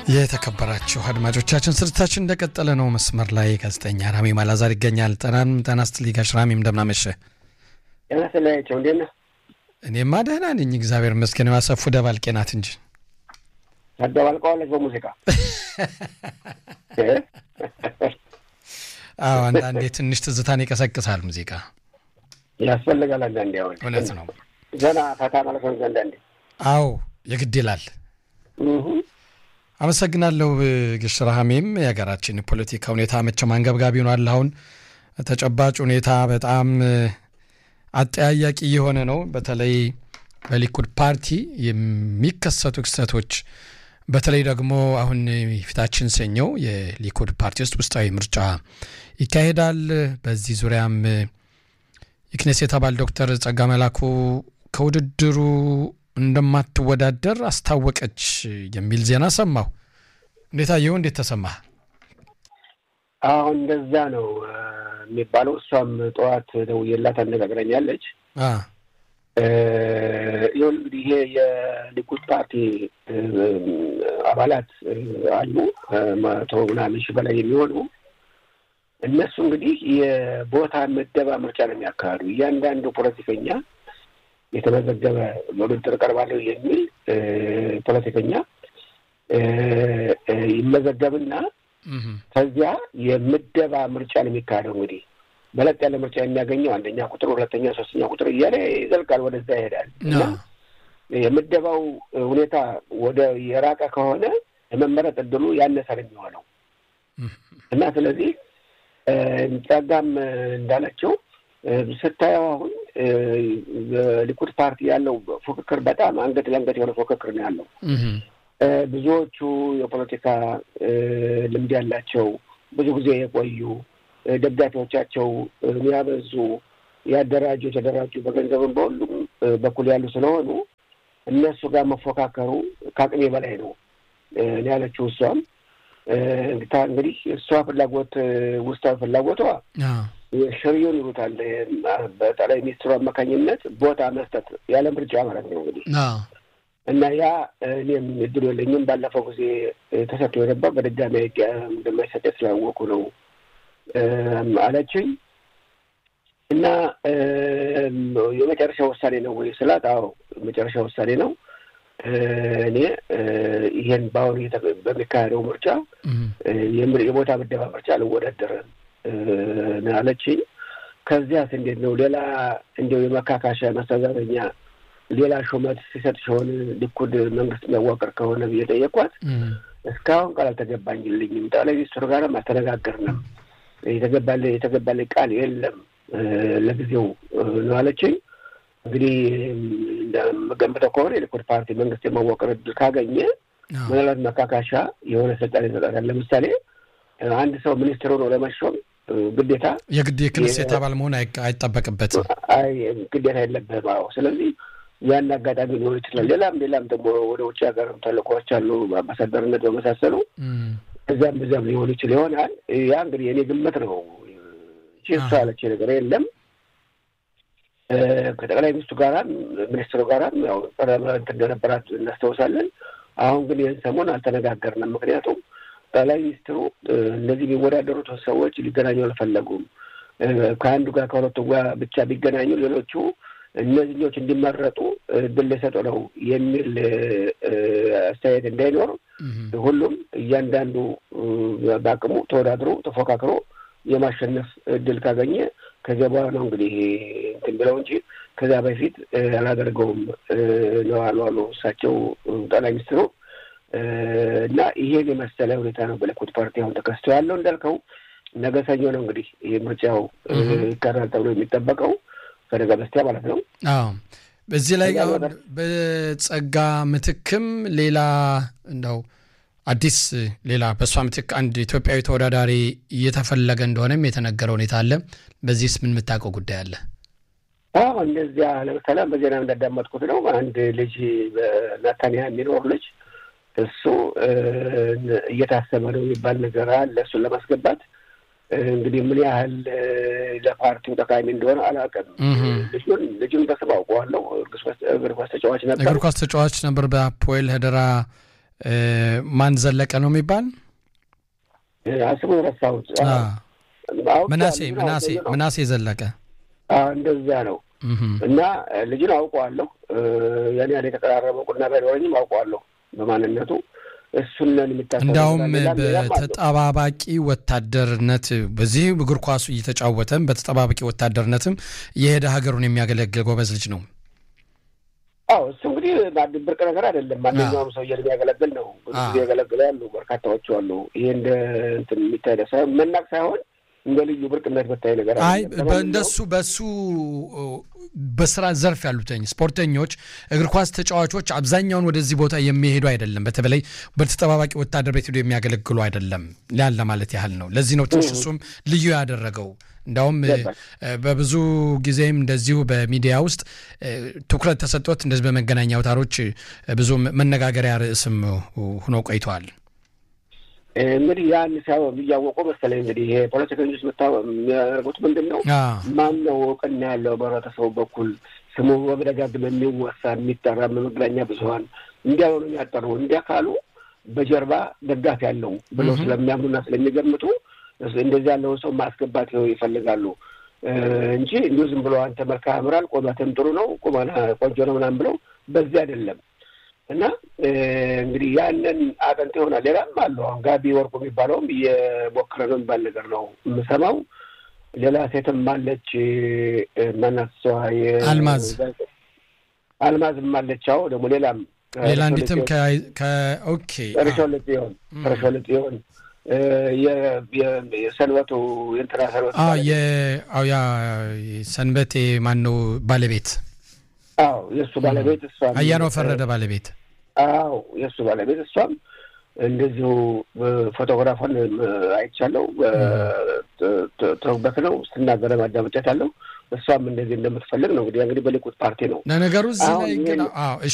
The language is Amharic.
የተከበራችሁ አድማጮቻችን ስርጭታችን እንደቀጠለ ነው። መስመር ላይ ጋዜጠኛ ራሜም አላዛር ይገኛል። ጠናን ጠና ስትል ጋሽ ራሜም እንደምናመሸ ጤና ስለያቸው እንዴት ነህ? እኔማ ደህና ነኝ እግዚአብሔር ይመስገን። ያሰፉ ደባልቄ ናት እንጂ ታደባልቀዋለች በሙዚቃ አዎ፣ አንዳንዴ ትንሽ ትዝታን ይቀሰቅሳል ሙዚቃ ያስፈልጋል። አንዳንዴ አሁን እውነት ነው። ዘና ፈታ ማለት ነው። አንዳንዴ አዎ የግድ ይላል። አመሰግናለሁ ግሽ ረሃሜም። የሀገራችን ፖለቲካ ሁኔታ መቼም አንገብጋቢ ሆኗል። አሁን ተጨባጭ ሁኔታ በጣም አጠያያቂ የሆነ ነው። በተለይ በሊኩድ ፓርቲ የሚከሰቱ ክስተቶች በተለይ ደግሞ አሁን ፊታችን ሰኞ የሊኩድ ፓርቲ ውስጥ ውስጣዊ ምርጫ ይካሄዳል። በዚህ ዙሪያም የክኔሴት አባል ዶክተር ጸጋ መላኩ ከውድድሩ እንደማትወዳደር አስታወቀች የሚል ዜና ሰማሁ። እንዴት አየሁ? እንዴት ተሰማህ? አሁን እንደዛ ነው የሚባለው። እሷም ጠዋት ደውዬላት አነጋግረኛለች። ይሁን እንግዲህ ይሄ የሊኩድ ፓርቲ አባላት አሉ መቶ ምናምን ሺህ በላይ የሚሆኑ እነሱ እንግዲህ የቦታ ምደባ ምርጫ ነው የሚያካሂዱ። እያንዳንዱ ፖለቲከኛ የተመዘገበ ለውድድር እቀርባለሁ የሚል ፖለቲከኛ ይመዘገብና ከዚያ የምደባ ምርጫ ነው የሚካሄደው። እንግዲህ በለጥ ያለ ምርጫ የሚያገኘው አንደኛ ቁጥር፣ ሁለተኛ፣ ሶስተኛ ቁጥር እያለ ይዘልቃል፣ ወደዛ ይሄዳል እና የምደባው ሁኔታ ወደ የራቀ ከሆነ የመመረጥ እድሉ ያነሰ ነው የሚሆነው እና ስለዚህ ጸጋም እንዳለችው ስታየው አሁን በሊኩድ ፓርቲ ያለው ፉክክር በጣም አንገት ለንገት የሆነ ፉክክር ነው ያለው። ብዙዎቹ የፖለቲካ ልምድ ያላቸው ብዙ ጊዜ የቆዩ ደጋፊዎቻቸው የሚያበዙ ያደራጁ የተደራጁ በገንዘብም በሁሉም በኩል ያሉ ስለሆኑ እነሱ ጋር መፎካከሩ ከአቅሜ በላይ ነው እኔ ያለችው እሷም እንግዲህ እሷ ፍላጎት ውስጣዊ ፍላጎቷ ሽርዮን ይሉታል በጠቅላይ ሚኒስትሩ አማካኝነት ቦታ መስጠት ያለ ምርጫ ማለት ነው እንግዲህ እና ያ እኔም እድሉ የለኝም። ባለፈው ጊዜ ተሰጥቶ የነበር በድጋሚ እንደማይሰጠ ስላወቁ ነው አለችኝ። እና የመጨረሻ ውሳኔ ነው ወይ ስላት፣ አዎ የመጨረሻ ውሳኔ ነው። እኔ ይሄን በአሁኑ በሚካሄደው ምርጫ የቦታ ምደባ ምርጫ አልወዳደርም አለችኝ። ከዚያስ እንዴት ነው ሌላ እንዲያው የመካካሻ መስተዛዘኛ ሌላ ሹመት ሲሰጥ ሲሆን ሊኩድ መንግስት የሚያዋቅር ከሆነ ብዬ ጠየኳት። እስካሁን ቃል አልተገባኝልኝም። ጠቅላይ ሚኒስትሩ ጋርም አልተነጋገርንም። የተገባለ የተገባለ ቃል የለም ለጊዜው ነው አለችኝ። እንግዲህ እንደምገምተው ከሆነ የሊኩድ ፓርቲ መንግስት የማዋቀር እድል ካገኘ ምናልባት መካካሻ የሆነ ስልጣን ይሰጣል። ለምሳሌ አንድ ሰው ሚኒስትር ሆኖ ለመሾም ግዴታ የግድ የክኔሴት አባል መሆን አይጠበቅበትም። አይ ግዴታ የለብህም። አዎ። ስለዚህ ያን አጋጣሚ ሊሆን ይችላል። ሌላም ሌላም ደግሞ ወደ ውጭ ሀገርም ተልእኮዎች አሉ፣ በአምባሳደርነት በመሳሰሉ እዚያም በዚያም ሊሆን ይችል ይሆናል። ያ እንግዲህ የኔ ግምት ነው እንጂ እሷ ያለች ነገር የለም። ከጠቅላይ ሚኒስትሩ ጋራም ሚኒስትሩ ጋራም ያው እንትን እንደነበራት እናስታውሳለን። አሁን ግን ይህን ሰሞን አልተነጋገርንም። ምክንያቱም ጠቅላይ ሚኒስትሩ እነዚህ የሚወዳደሩት ሰዎች ሊገናኙ አልፈለጉም። ከአንዱ ጋር ከሁለቱ ጋር ብቻ ቢገናኙ ሌሎቹ እነዚህኞች እንዲመረጡ እድል ሊሰጡ ነው የሚል አስተያየት እንዳይኖር ሁሉም እያንዳንዱ በአቅሙ ተወዳድሮ ተፎካክሮ የማሸነፍ እድል ካገኘ ከዚያ በኋላ ነው እንግዲህ እንትን ብለው እንጂ ከዚያ በፊት አላደርገውም ነው አሉ አሉ እሳቸው ጠቅላይ ሚኒስትሩ እና ይሄን የመሰለ ሁኔታ ነው በሊኩድ ፓርቲ አሁን ተከስቶ ያለው። እንዳልከው ነገ ሰኞ ነው እንግዲህ ይህ ምርጫው ይካሄዳል ተብሎ የሚጠበቀው ከነገ በስቲያ ማለት ነው። አዎ በዚህ ላይ አሁን በጸጋ ምትክም ሌላ እንደው አዲስ ሌላ በእሷ ምትክ አንድ ኢትዮጵያዊ ተወዳዳሪ እየተፈለገ እንደሆነም የተነገረ ሁኔታ አለ። በዚህስ ምን የምታውቀው ጉዳይ አለ? አዎ እንደዚያ ለምሳሌ በዜና እንዳዳመጥኩት ነው አንድ ልጅ በናታንያ የሚኖር ልጅ እሱ እየታሰበ ነው የሚባል ነገር አለ። እሱን ለማስገባት እንግዲህ ምን ያህል ለፓርቲው ጠቃሚ እንደሆነ አላውቅም። ልጁን ልጁን በስም አውቀዋለሁ። እግር ኳስ ተጫዋች ነበር። እግር ኳስ ተጫዋች ነበር። በአፖኤል ሄደራ ማን ዘለቀ ነው የሚባል ስሙን ረሳሁት። ምናሴ ምናሴ ምናሴ ዘለቀ እንደዛ ነው። እና ልጅን አውቀዋለሁ። ያን ያህል የተቀራረበ ቁና ባይኖረኝም አውቀዋለሁ በማንነቱ እሱነን የሚታሰ እንዲያውም በተጠባባቂ ወታደርነት በዚህ እግር ኳሱ እየተጫወተም በተጠባባቂ ወታደርነትም የሄደ ሀገሩን የሚያገለግል ጎበዝ ልጅ ነው። አዎ እሱ እንግዲህ ብርቅ ነገር አይደለም። ማንኛውም ሰው የሚያገለግል ነው። ብዙ ጊዜ ያገለግለ ያሉ በርካታዎቹ አሉ። ይሄ እንደ እንትን የሚታይ መናቅ ሳይሆን እንደ ልዩ ብርቅነት በታይ ነገር አይ እንደሱ በሱ በስራ ዘርፍ ያሉትኝ ስፖርተኞች፣ እግር ኳስ ተጫዋቾች አብዛኛውን ወደዚህ ቦታ የሚሄዱ አይደለም። በተለይ በተጠባባቂ ወታደር ቤት ሄዶ የሚያገለግሉ አይደለም ያለ ማለት ያህል ነው። ለዚህ ነው ትንሽ እሱም ልዩ ያደረገው። እንዳውም በብዙ ጊዜም እንደዚሁ በሚዲያ ውስጥ ትኩረት ተሰጥቶት እንደዚህ በመገናኛ አውታሮች ብዙ መነጋገሪያ ርዕስም ሆኖ ቆይተዋል። እንግዲህ ያን ሲያወም እያወቁ መሰለኝ እንግዲህ ይሄ ፖለቲከኞች የሚያደርጉት ምንድን ነው? ማን ነው እውቅና ያለው በህብረተሰቡ በኩል ስሙ በመደጋግም የሚወሳ የሚጠራ በመገናኛ ብዙኃን እንዲያ ሆኑ የሚያጠሩ እንዲያ ካሉ በጀርባ ደጋፊ ያለው ብለው ስለሚያምኑና ስለሚገምቱ እንደዚህ ያለውን ሰው ማስገባት ይፈልጋሉ እንጂ እንዲሁ ዝም ብሎ አንተ መልክህ ያምራል፣ ቁመትም ጥሩ ነው፣ ቁመና ቆንጆ ነው ምናምን ብለው በዚህ አይደለም። እና እንግዲህ ያንን አጥንት ይሆናል። ሌላም አለው አሁን ጋቢ ወርቁ የሚባለውም እየሞከረ ነው የሚባል ነገር ነው የምሰማው። ሌላ ሴትም አለች ማናት ሰዋ አልማዝ አልማዝም አለች። አዎ ደግሞ ሌላም ሌላ እንዲትም ከኦኬ ርሾልጥ ይሆን ርሾልጥ ይሆን የሰንበቱ የእንትና ሰንበቱ ያ ሰንበቴ ማን ነው ባለቤት? አዎ የእሱ ባለቤት እሷ አያናው ፈረደ ባለቤት። አዎ የእሱ ባለቤት እሷም እንደዚሁ ፎቶግራፏን አይቻለው ተውበት ነው ስትናገረ ማዳመጫት አለው። እሷም እንደዚህ እንደምትፈልግ ነው እንግዲህ እንግዲህ በሊኩድ ፓርቲ ነው ለነገሩ እዚህ ላይ ግን